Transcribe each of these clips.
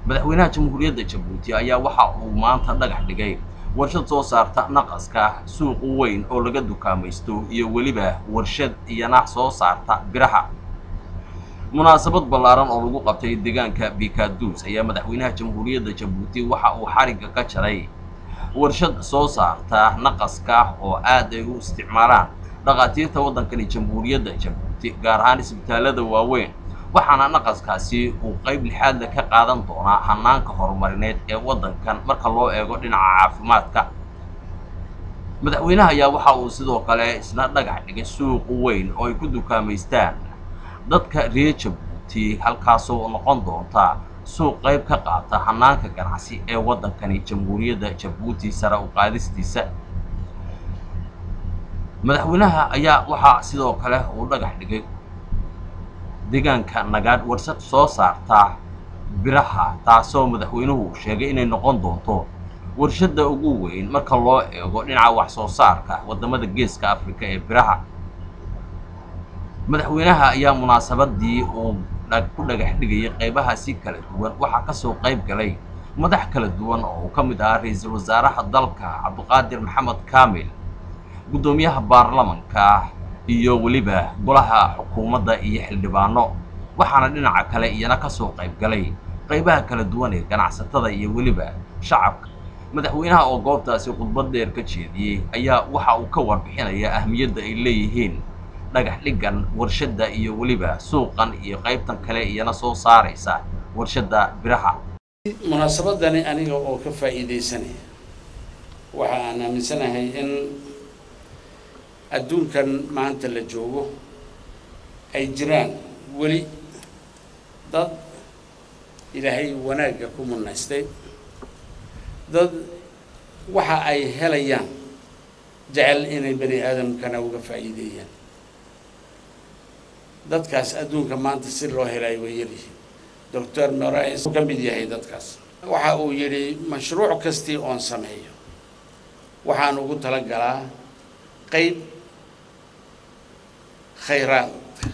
madaxweynaha jamhuuriyadda jabuuti ayaa waxa uu maanta dhagax dhigay warshad soo saarta naqaska suuq weyn oo laga dukaamaysto iyo weliba warshad iyana soo saarta biraha munaasabad ballaaran oo lagu qabtay deegaanka bikaduus ayaa madaxweynaha jamhuuriyadda jabuuti waxa uu xarigga ka jaray warshad soo saarta naqaska oo aad ay u isticmaalaan dhakhaatiirta waddankani jamhuuriyadda jabuuti gaar ahaan isbitaallada waaweyn waxaana naqaskaasi uu qayb lixaadle ka qaadan doonaa hanaanka horumarineed ee waddankan marka loo eego dhinaca caafimaadka madaxweynaha ayaa waxa uu sidoo kale isna dhagax dhigay suuq weyn oo ay ku dukaamaystaan dadka reer jabuuti halkaasoo noqon doonta suuq qayb ka qaata hanaanka ganacsi ee waddankani jamhuuriyadda jabuuti sare u qaadistiisa madaxweynaha ayaa waxaa sidoo kale uu dhagax dhigay deegaanka nagaadh warshad soo saarta biraha taasoo madaxweynuhu sheegay inay noqon doonto warshadda ugu weyn marka loo eego dhinaca wax soo saarka waddamada geeska afrika ee biraha madaxweynaha ayaa munaasabadii uu ku dhagax dhigayay qaybahaasi kala duwan waxaa kasoo qayb galay madax kala duwan oo uu ka mid ahaa ra-iisul wasaaraha dalka cabdiqaadir maxamed kaamil guddoomiyaha baarlamanka iyo weliba golaha xukuumadda iyo xildhibaano waxaana dhinaca kale iyana kasoo qayb galay qaybaha kala duwan ee ganacsatada iyo weliba shacabka madaxweynaha oo goobtaasi khudbad dheer ka jeediyey ayaa waxa uu ka warbixinaya ahmiyadda ay leeyihiin dhagax dhiggan warshadda iyo weliba suuqan iyo qaybtan kale iyana soo saaraysa warshadda biraha munaasabadani aniga oo ka faa'iidaysanaya waxa aan aaminsanahay in adduunkan maanta la joogo ay jiraan weli dad ilaahay wanaagga ku munaystay dad waxa ay helayaan jecel inay bani aadamkana uga faa'iideeyaan dadkaas adduunka maanta si loo helay way yaryihiin doctor morais ka mid yahay dadkaas waxa uu yidhi mashruuc kastii oon sameeyo waxaan ugu talagalaa qayb khayraad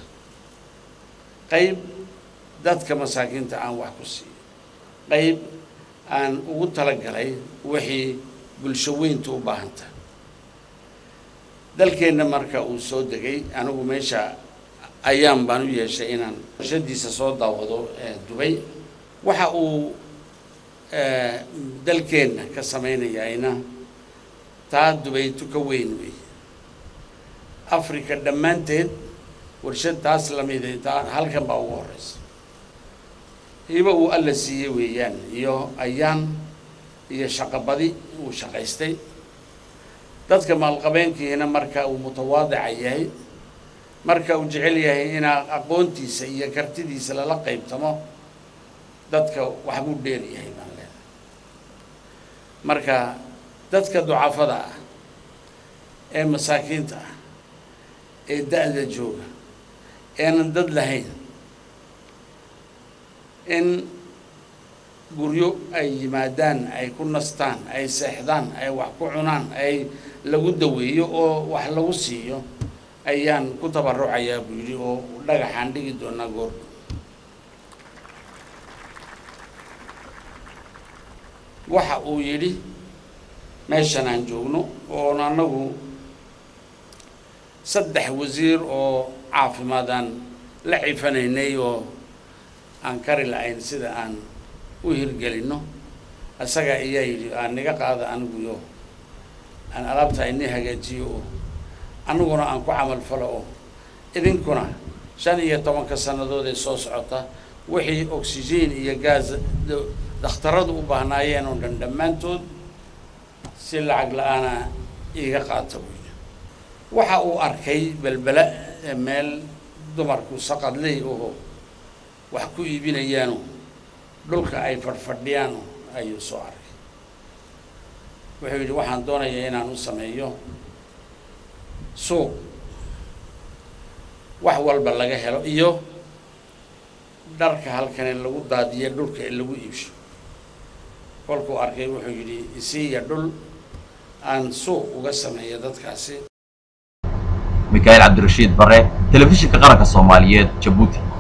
qayb dadka masaakiinta aan wax ku siiyo qayb aan ugu talagalay wixii bulsho weynta u baahanta dalkeenna marka uu soo degay anigu meesha ayaan baan u yeeshay inaan warshadiisa soo daawado dubay waxa uu dalkeenna ka samaynayayna taa dubaytu ka weyn wey africa dhammaanteed warshad taas lamida taa halkan baa ugu horeysa hiba uu alla siiyey weeyaan iyo ayaan iyo shaqobadi uu shaqaystay dadka maalqabeenkiina marka uu mutawaadica yahay marka uu jecel yahay inaa aqoontiisa iyo kartidiisa lala qaybtamo dadka waxbuu dheer yahay baan leedahay marka dadka ducafada ah ee masaakiinta ah ee da-da jooga eenan dad lahayn in guryo ay yimaadaan ay ku nastaan ay seexdaan ay wax ku cunaan ay lagu daweeyo oo wax lagu siiyo ayaan ku tabarucayaa buu yidhi oo dhagaxaan dhigi doonaa goor waxa uu yidhi meeshan aan joogno oon annagu saddex wasiir oo caafimaadaan la cifanaynay oo aan kari lahayn sida aan u hirgelinno isaga ayaa yidhi aan niga qaada aniguyo aan alaabta ini hagaajiyo oo aniguna aan ku camal falo oo idinkuna shan iyo tobanka sannadood ee soo socota wixii oxygen iyo gaas dakhtaradu u baahnaayeen oo dhan dhammaantood si lacag la-aana iiga qaata buy waxa uu arkay belbela meel dumarku saqadley oo wax ku iibinayaano dhulka ay fadhfadhiyaano ayuu soo arkay wuxuu yidhi waxaan doonayaa inaan u sameeyo suuq wax walba laga helo iyo dharka halkan in lagu daadiyo dhulka in lagu iibsho kolkuu arkay wuxuu yidhi isiiya dhul aan suuq uga sameeyo dadkaasi mikaa'il cabdirashiid bare telefishinka qaranka soomaaliyeed jabuuti